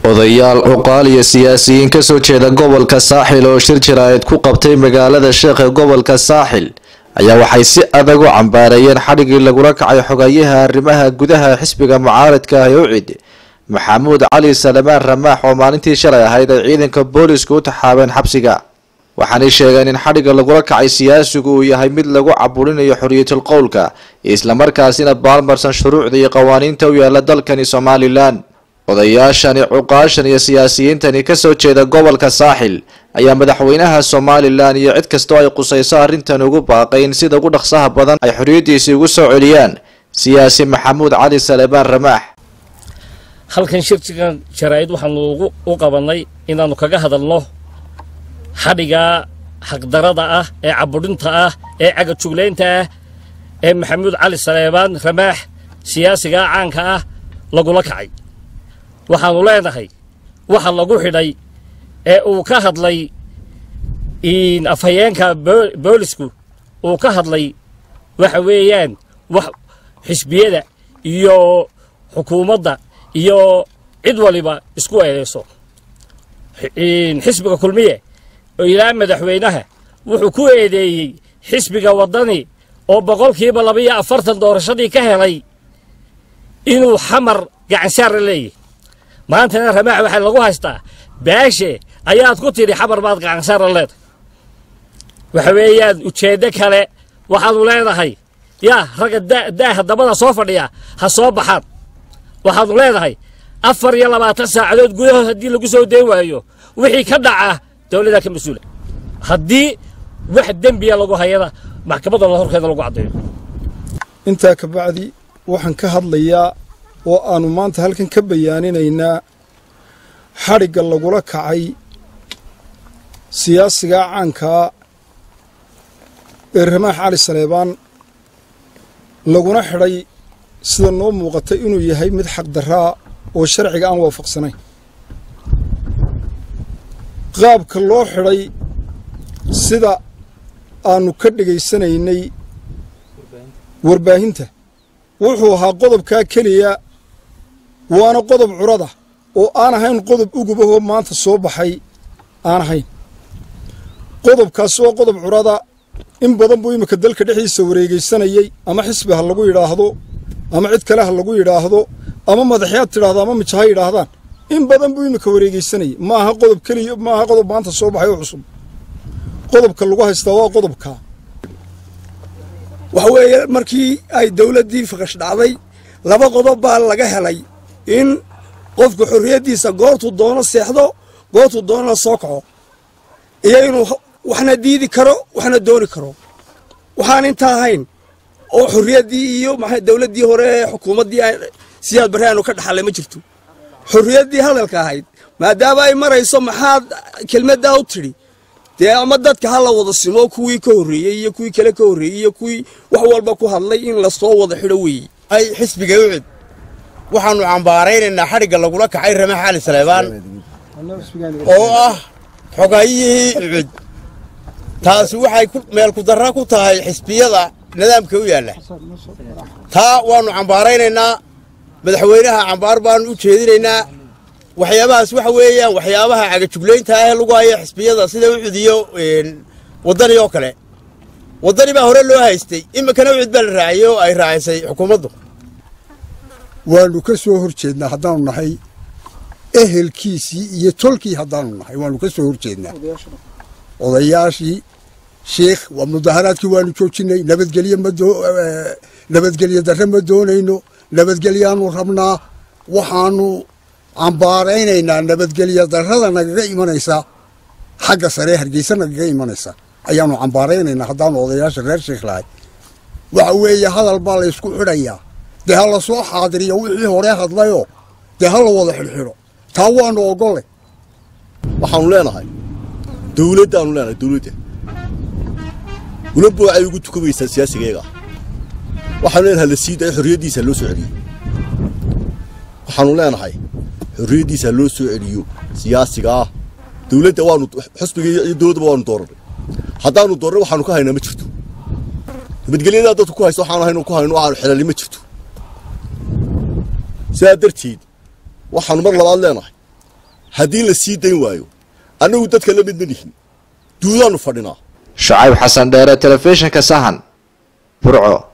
odayaal cuqaal iyo siyaasiyiin kasoo jeeda gobolka saaxil oo shir jaraa'id ku qabtay magaalada sheekh ee gobolka saaxil ayaa waxay si adag u cambaareeyeen xadhigii lagula kacay xogayaha arrimaha gudaha xisbiga mucaaradka ah ee ucid maxamuud cali salamaan ramaax oo maalintii shalay ahayd ay ciidanka booliska u taxaabeen xabsiga waxaanay sheegeen in xadhigga lagula kacay siyaasigu uu yahay mid lagu caburinayo xorriyatul qowlka islamarkaasina baalmarsan shuruucda iyo qawaaniinta u yaala dalkani somalilan odayaashani cuqaashan iyo siyaasiyiintani kasoo jeeda gobolka saaxil ayaa madaxweynaha somalilan iyo cid kastoo ay qusayso arrintan ugu baaqay in sida ugu dhaqsaha badan ay xorriyaddiisii ugu soo celiyaan siyaasi maxamuud cali salebaan ramaax halkan shirkigan jaraa'id waxaanu u qabannay inaannu kaga hadalno xadhiga xaqdarada ah ee cabudhinta ah ee cagajuglaynta ah ee maxamuud cali saleebaan ramaax siyaasigaa caanka ah lagula kacay waxaannu leenahay waxa lagu xidhay ee uu ka hadlay afhayeenka boolisku uu ka hadlay waxa weeyaan wax xisbiyada iyo xukuumadda iyo cid waliba isku eedayso xisbiga kulmiye oo ilaa madaxweynaha wuxuu ku eedeeyey xisbiga waddani oo boqolkiiba labaiyo afartan doorashadii ka helay inuu xamar gacansaarla leeyahy maantana ramaax waxaa lagu haystaa baashe ayaad ku tidhi xamar baad gacansaarla leedahay waxa weeyaan ujeeddo kale waxaanu leenahay yaa ragga daaha dabada soo fadhiya ha soo baxaan waxaanu leenahay afar iyo labaatan saacadood gudahood haddii lagu soo dayn waayo wixii ka dhaca dowladdaa ka mas-uula haddii wax dembiya lagu hayana maxkamadda la horkeeda lagu caddeeyo intaa ka bacdi waxaan ka hadlayaa oo aannu maanta halkan ka bayaaninaynaa xadhigga lagula kacay siyaasigaa caankaa ee ramaax cali saleebaan laguna xidhay sida noo muuqata inuu yahay mid xaqdarraa oo sharciga aan waafaqsanayn qaabka loo xidhay sida aannu ka dhegaysanaynay warbaahinta wuxuu ahaa qodobkaa keliya waana qodob curada oo aan ahayn qodob ugubahoo maanta soo baxay aan ahayn qodobkaasi waa qodob curada in badan buu iminka dalka dhexdiisa wareegaysanayey ama xisbi ha lagu yidhaahdo ama cid kale ha lagu yidhaahdo ama madaxyaad tidhaahdo ama mijo ha yidhaahdaan in badan buu iminka wareegaysanayey ma aha qodob keliya ma aha qodob maanta soo baxay oo cusub qodobka lagu haystaa waa qodobkaa waxa weeye markii ay dawladdii faqash dhacday laba qodob baa laga helay in qofku xorriyaddiisa goortuu doono seexdo goortuu doonana soo kaco iyo inuu waxna diidi karo waxna dooni karo waxaan intaa ahayn oo xorriyaddii iyo maxay dawladdii hore ee xukuumaddii siyaad barre aanu ka dhaxallay ma jirto xorriyaddii hadalka ahayd maadaama ay marayso maxaad kelmaddaa u tidhi dee ama dadka ha la wada simo kuwii ka horreeyey iyo kuwii kale ka horreeyey iyo kuwii wax walba ku hadlay in lasoo wada xidho weeye ay xisbiga ucid waxaannu cambaaraynaynaa xadhigga lagula kacay ramaax cali saleebaan oo ah xogayihii ucid taasi waxay meel kudarra ku tahay xisbiyada nidaamka u yaalla taa waannu cambaaraynaynaa madaxweynaha cambaar baannu u jeedinaynaa waxyaabahaas waxa weeyaan waxyaabaha cagajuglaynta ah ee lagu haya xisbiyada sida ucud iyo waddani oo kale waddani baa hore loo haystay iminkana ucud baa la raaciyey oo ay raacisay xukuumaddu waannu ka soo hor jeednaa haddaanu nahay ehelkiisii iyo tolkii haddaanu nahay waannu ka soo hor jeednaa odayaashii sheikh waa mudaharaadkii waannu joojinay nabadgelye nabadgelye darre ma doonayno nabadgelyaannu rabnaa waxaannu cambaaraynaynaa nabadgelya darrada nagaga imanaysa xagga saree hargeysa nagaga imanaysa ayaannu cambaaraynaynaa haddaanu odayaasha reer sheikh lahay waxa weeye hadal baa laysku xidhayaa dee ha la soo xaadiriyo wixii hore hadlayoo dee ha la wada xidhxidho taa waannu ogolle waxaannu leenahay dawladdaannu leenahay dawladda ulaba waxay ugu tukamaysaa siyaasigayga waxaanu leenahay la sii dayo xorriyaddiisa loo soo celiyo waxaannu leenahay xorriyaddiisa loo soo celiyo siyaasiga ah dawladda waanu xusbiga iyo dawladdaba waanu doorannay haddaanu doornay waxaanu ka haynaa ma jirto nabadgelyadaa dadku ku haysto waxaanu haynu ku hayno waxaanu xelali ma jirto sidaa darteed waxaanu mar labaad leenahay haddii la sii dayn waayo annagu dadka la mid ma nihin duudaannu fadhinaa shacayb xasan dheere telefishinka sahan burco